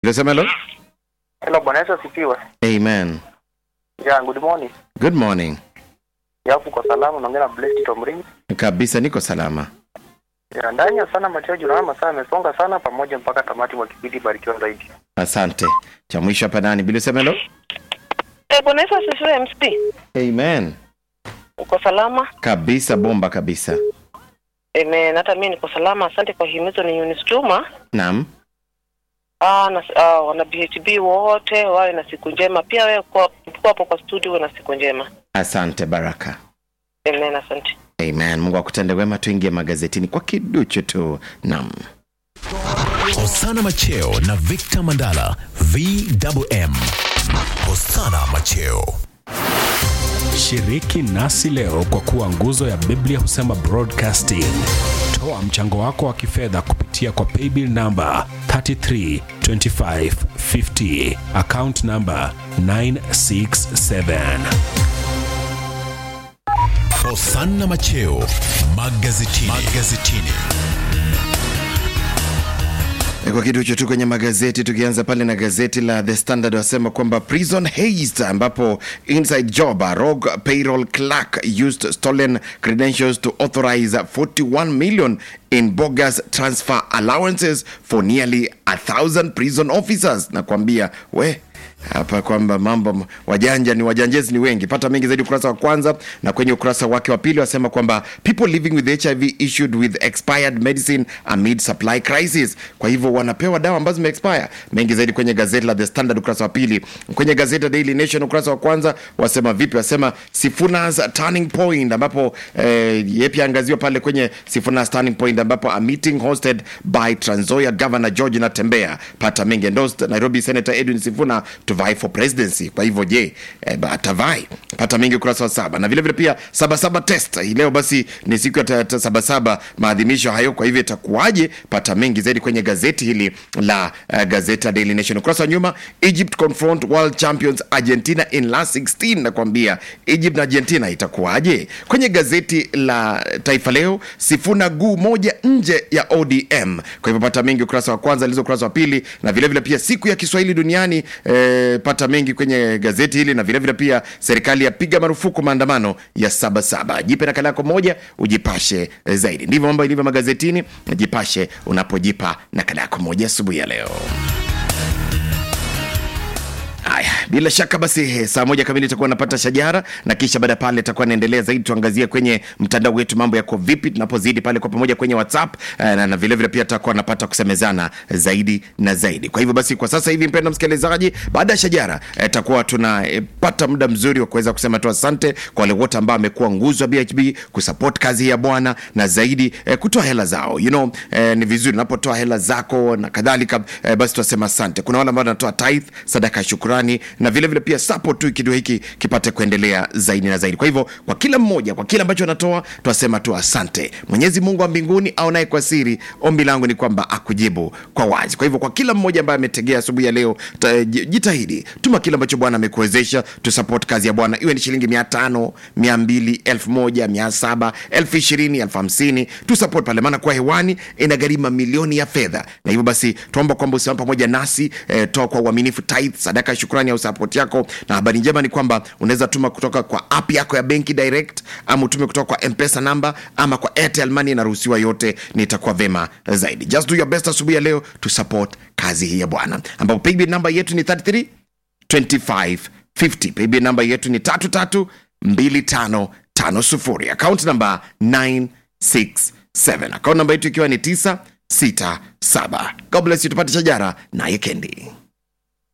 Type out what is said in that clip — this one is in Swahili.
Unasema hello? Hello, Bwana Yesu asifiwe. Amen. Yeah, good morning. Good morning. Yapo kwa salama, naongea na Blessed Tomring. Kabisa niko salama. Yeah, ndani ya sana Mateo naona masaa yamesonga sana pamoja mpaka tamati mwa kipindi barikiwa zaidi. Asante. Cha mwisho hapa nani? Bila sema hello? Eh, Bwana Yesu asifiwe MC. Amen. Uko salama? Kabisa bomba kabisa. Amen. Hata mimi niko salama. Asante kwa himizo ni Eunice Juma. Naam. Ah, na ah, wana BHB wote wawe na siku njema. Pia wewe kwa kwa hapo kwa studio uwe na siku njema. Asante Baraka. Amen, asante. Amen. Mungu akutende wema, tuingie magazetini kwa kiduchu tu. Naam. Hosana Macheo na Victor Mandala VMM. Hosana Macheo. Shiriki nasi leo kwa kuwa nguzo ya Biblia husema broadcasting. Toa mchango wako wa kifedha kupitia kwa paybill namba 332550 account namba 967. Hosana Macheo magazetini. magazetini. Kwa kiduchu tu kwenye magazeti, tukianza pale na gazeti la The Standard wasema kwamba prison haste, ambapo inside job a rogue payroll clerk used stolen credentials to authorize 41 million in bogus transfer allowances for nearly a thousand prison officers. Nakwambia we hapa kwamba mambo wajanja ni wajanjezi ni wengi. Pata mengi zaidi ukurasa wa kwanza, na kwenye ukurasa wake wa pili wasema kwamba people living with HIV issued with expired medicine amid supply crisis. Kwa hivyo wanapewa dawa ambazo zimeexpire. Mengi zaidi kwenye gazeti la The Standard ukurasa wa pili. Kwenye gazeti la Daily Nation ukurasa wa kwanza wasema vipi? Wasema Sifuna's turning point, ambapo eh, yeye pia angaziwa pale kwenye Sifuna's turning point, ambapo a meeting hosted by Trans Nzoia Governor George Natembea. Pata mengi endorsed Nairobi Senator Edwin Sifuna to vie for presidency. Kwa hivyo je, eh, atavai? Pata mengi ukurasa wa saba, na vile vile pia sabasaba test hii leo basi ni siku ya ta- ta- sabasaba maadhimisho hayo. Kwa hivyo itakuwaje? Pata mengi zaidi kwenye gazeti hili la uh, gazeti la Daily Nation ukurasa wa nyuma. Egypt confront world champions Argentina in last 16. Nakwambia Egypt na Argentina itakuwaje? Kwenye gazeti la Taifa Leo, Sifuna guu moja nje ya ODM. Kwa hivyo pata mengi ukurasa wa kwanza, lizo ukurasa wa pili, na vile vile pia siku ya Kiswahili duniani eh, pata mengi kwenye gazeti hili, na vile vile pia serikali yapiga marufuku maandamano ya sabasaba. Jipe nakala yako moja ujipashe eh, zaidi. Ndivyo mambo ilivyo magazetini, jipashe unapojipa nakala yako moja asubuhi ya leo. Haya, bila shaka basi eh, saa moja kamili itakuwa napata shajara na kisha baada ya pale itakuwa naendelea zaidi, tuangazie kwenye mtandao wetu mambo yako vipi, tunapozidi pale kwa pamoja kwenye WhatsApp eh, na, na vile vile pia tutakuwa napata kusemezana zaidi na zaidi. Kwa hivyo basi, kwa sasa hivi, mpendwa msikilizaji, baada ya shajara eh, takuwa tunapata muda mzuri wa kuweza kusema tu asante kwa wale wote ambao amekuwa nguzo ya BHB kusupport kazi ya Bwana na zaidi eh, kutoa hela zao you know, eh, ni vizuri unapotoa hela zako na kadhalika eh, basi tunasema asante. Kuna wale ambao wanatoa tithe, sadaka ya shukrani na vile vile pia support tu kitu hiki kipate kuendelea zaidi na zaidi. Kwa hivyo kwa kila mmoja, kwa kile ambacho anatoa, tunasema tu asante. Mwenyezi Mungu wa mbinguni aonaye kwa siri, ombi langu ni kwamba akujibu kwa wazi. Kwa hivyo kwa kila mmoja ambaye ametegea asubuhi ya leo, ta- j- jitahidi tuma kile ambacho Bwana amekuwezesha, tu support kazi ya Bwana, iwe ni shilingi mia tano, mia mbili, elfu moja, mia saba, elfu ishirini, elfu hamsini, tu support pale, maana kwa hewani inagharimu milioni ya fedha, na hivyo basi tuomba kwamba usimame pamoja nasi eh, toa kwa uaminifu tithe, sadaka ya shukrani au support yako. Na habari njema ni kwamba unaweza tuma kutoka kwa app yako ya benki direct, ama utume kutoka kwa mpesa namba ama kwa Airtel Money, inaruhusiwa yote, nitakuwa vema zaidi. Just do your best asubuhi ya leo to support kazi hii ya Bwana, ambapo paybill namba yetu ni 33 2550. Paybill namba yetu ni 332550. Account namba 967. Account namba yetu ikiwa ni 967. God bless you, tupate shajara naye Kendi.